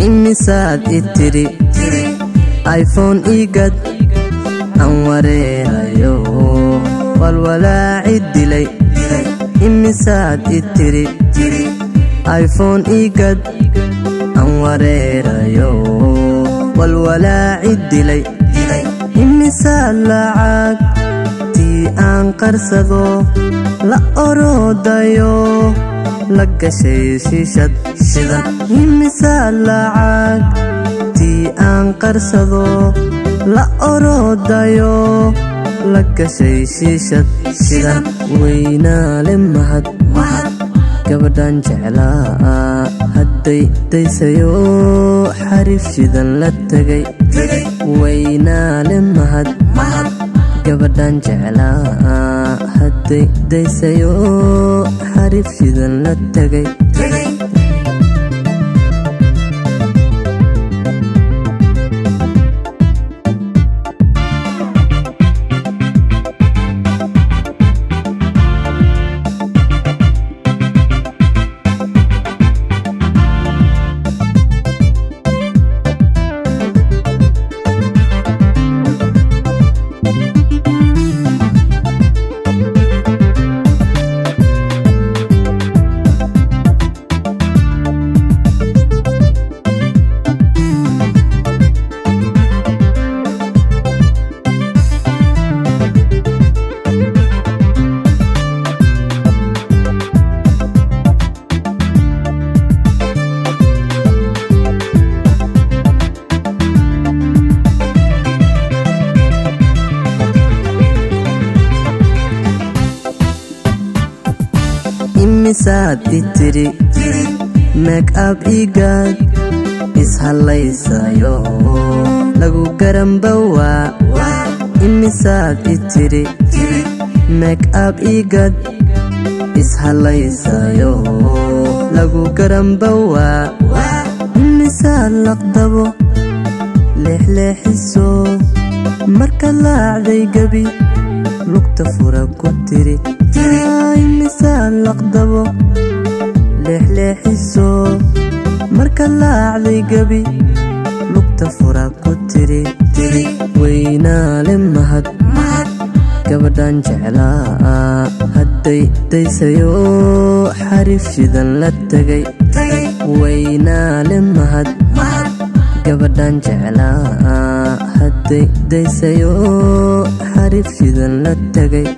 imisaad i tidhi iphone igad aan wareerayo walwalaaci dilay imisaad i tidhi iphone igad aan wareerayo walwalaaci dilay imisaad lacag tii aan qarsado la oroodayo la gashay shiishad shidan imisaad lacag tii aan qarsado la oroodayo la gashay shiishad shidan weynaale mahad gabadhan jeclaa hadday daysayo xariif shidan la tegay weynaale mahad gabadhan jeclaa hadday daysayo xariif shidan la tegay imisaad i tidhi meekab igaad ishallaysayo lagu garambawaa imisaad i tidhi meekab igad ishallaysayo lagu garambawaa imisaad laqdabo leexleexiso marka laacday gebi lugta fura ku tiri imisaad laqdabo leexleexiso marka laacday gebi lugta fura ku tiri tiri weynaale mahad gabadhan jeclaa hadday daysayo xariif shidan la tegay weynaale mahad gabadhan jeclaa hadday daysayo xariif shidan la tegay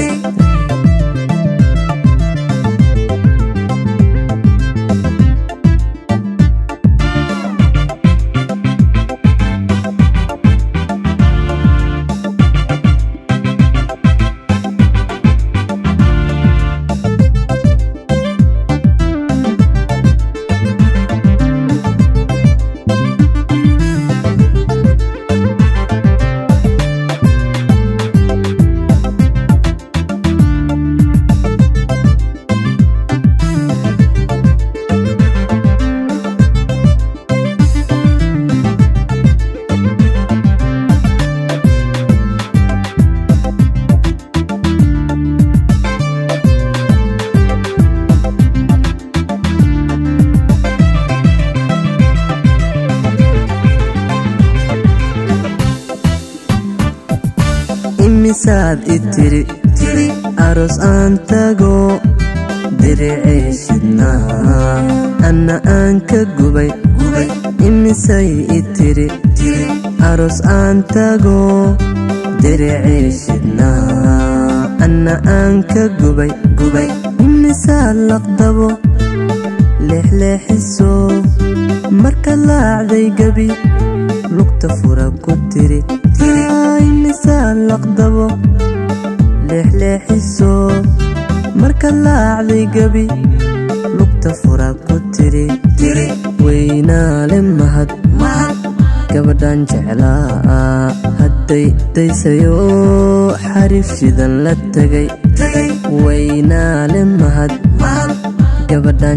imisaad i tidhi aroos aan tago diricay shidnaa anna aan ka gubay imisay i tidhi aroos aan tago diricay shidnaa anna aan ka gubay gubay imisaad laqdabo leexleexiso marka laacday gebi lugta fura ku tiri imisaad laqdabo leexleexiso marka laacday gebi lugta fura ku tiri tiri weynaale mahad gabadhan jeclaa hadday daysayo xariif shidan la tegay weynaale mahad gabadhan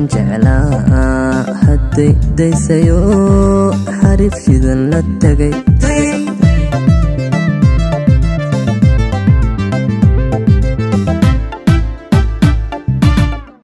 jeclaa hadday daysayo xariif shidan la tegay